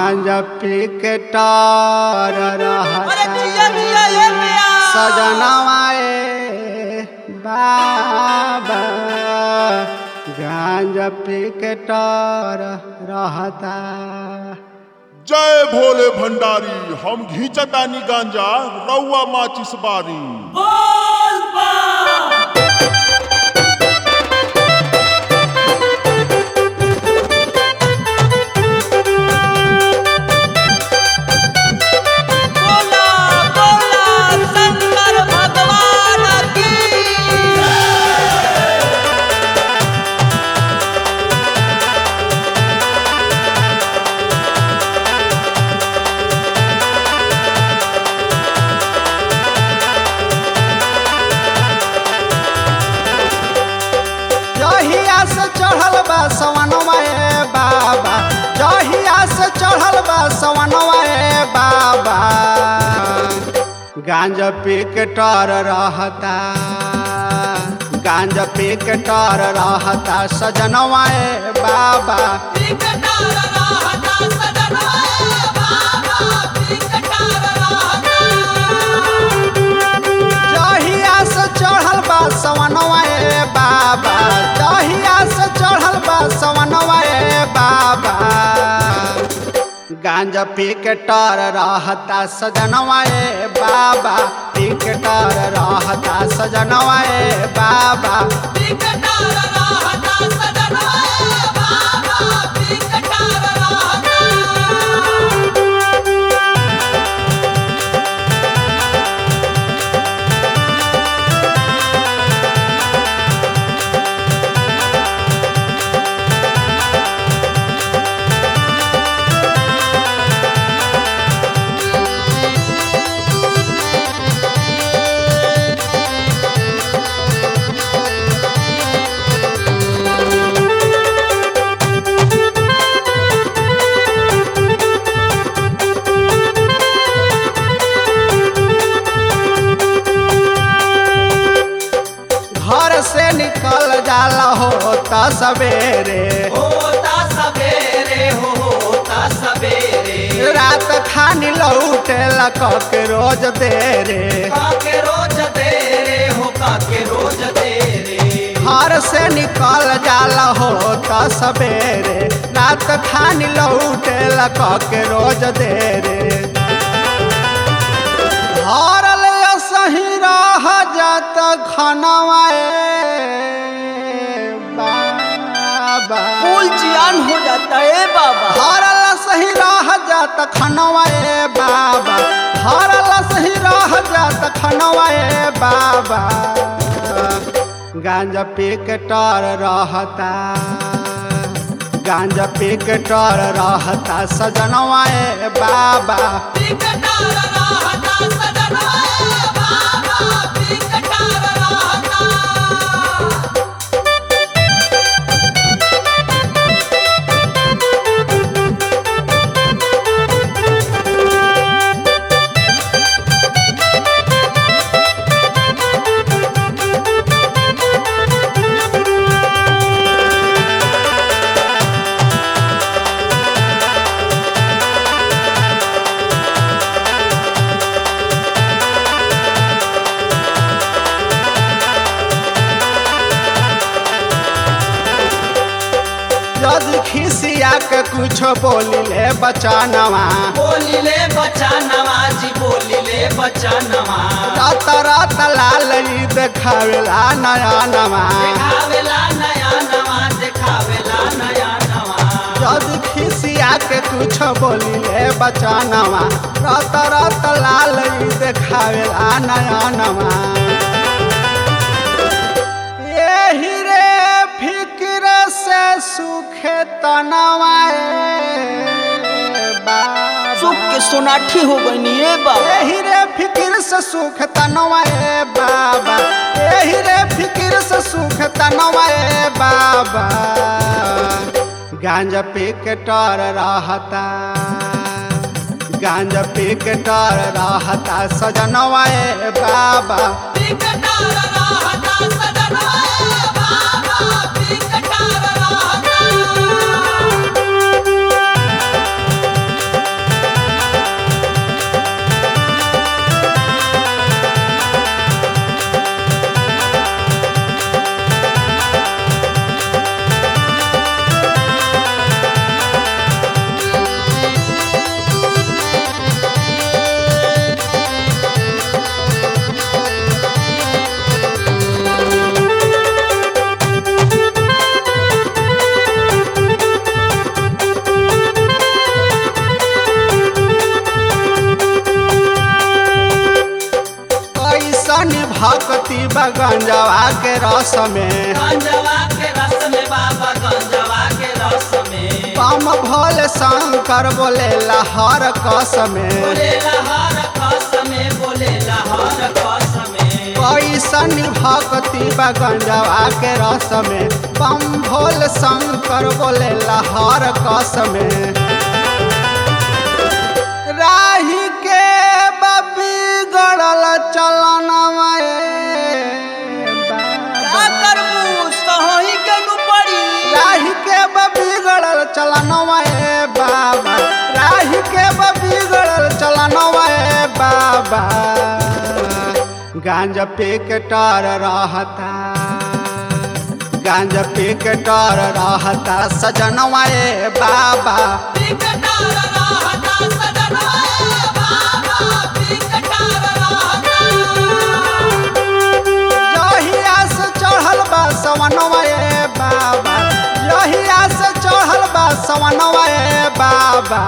गांजा पी के टार अरे जिया रहता जिया ये मिया सजनवाए बाबा गांजा पी के टार रहता जय भोले भंडारी हम घींचतानी गांजा रउआ माचिस बारी बोल बा बोला बोला शंकर भगवान की जहिया से चढ़ल बा सवनवाए बाबा जहिया से चढ़ल बा सवनवाए बाबा गांजा पी के टर रहता गांजा पी के टर रहता सजनवाए बाबा विकटार रहता सदनवाए बाबा विकटार रहता जहिया से चढ़ल बा सवनवाए बाबा जहिया से चढ़ल बा सवनवाए बाबा गांजा पी के टर रहता सजनवाए बाबा पी के टर रहता सजनवाए बाबा विकटार रहता सदनवाए बाबा विकटार रहता घर से निकल जाला होता सवेरे होता सवेरे हो होता सवेरे रात खानी लौटे लक के रोज देरे काके रोज देरे हो काके रोज देरे घर से निकल जाला होता सवेरे रात खानी लौटे लक के रोज देरे घर ले सही रह जात खनवाए बाबा फूल जियान हो जाता है बाबा हरल सही रह जात खनवाए बाबा हरल सही रह जात खनवाए बाबा गांजा पी के टर रहता गांजा पी के टर रहता सजनवाए बाबा विकटार रहता सदनवाए बाबा विकटार रहता यदि खिसिया के कुछ बोली ले बचानवा बोली ले बच्चा नवाजी बोली ले बच्चा नवाज रात रात लाल ई देखावेला नया नवा देखावेला नया नवा देखावेला नया नवा यदि खिसिया के कुछ बोली ले बचानवा रात रात लाल ई देखावेला नया नवा यही रे फिक्र से सुखे तनवाए बाबा सुख के सोनाठी हो गई ये बाबा यही रे फिक्र से सुख तनवाए बाबा यही रे फिक्र से सुख तनवाए बाबा गांजा पी के टर रहता गांजा पी के टर रहता सजनवाए बाबा विकटार रहता सदनवाए बाबा विकटार रहता भक्ति बगंजवा के रस में गंजवा के रस में बाबा गंजवा के रस में कम भोले शंकर बोले हर कस में बोले हर कस में बोले हर कस में कैसन भक्ति बगंजवा के रस में बम भोल शंकर बोले हर कस में राही के बबी गड़ल चलन का करबू सही के नु पड़ी राही के बबी गड़ल चलन बाबा राही के बबी गड़ल चलन बाबा गांजा पे के टार रहता गांजा पे के टार रहता सजनवा ए बाबा बिकटार रहता सजनवा बाबा बिकटार रहता यहिया से चढ़ल बा सवनवा ए बाबा यहिया से चढ़ल बा सवनवा ए बाबा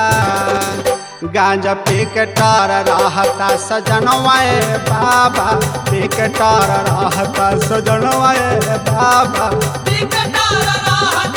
गांजा पे के टार रहता सजनवा ए बाबा पे के टार रहता सजनवा ए बाबा बिकटार रहता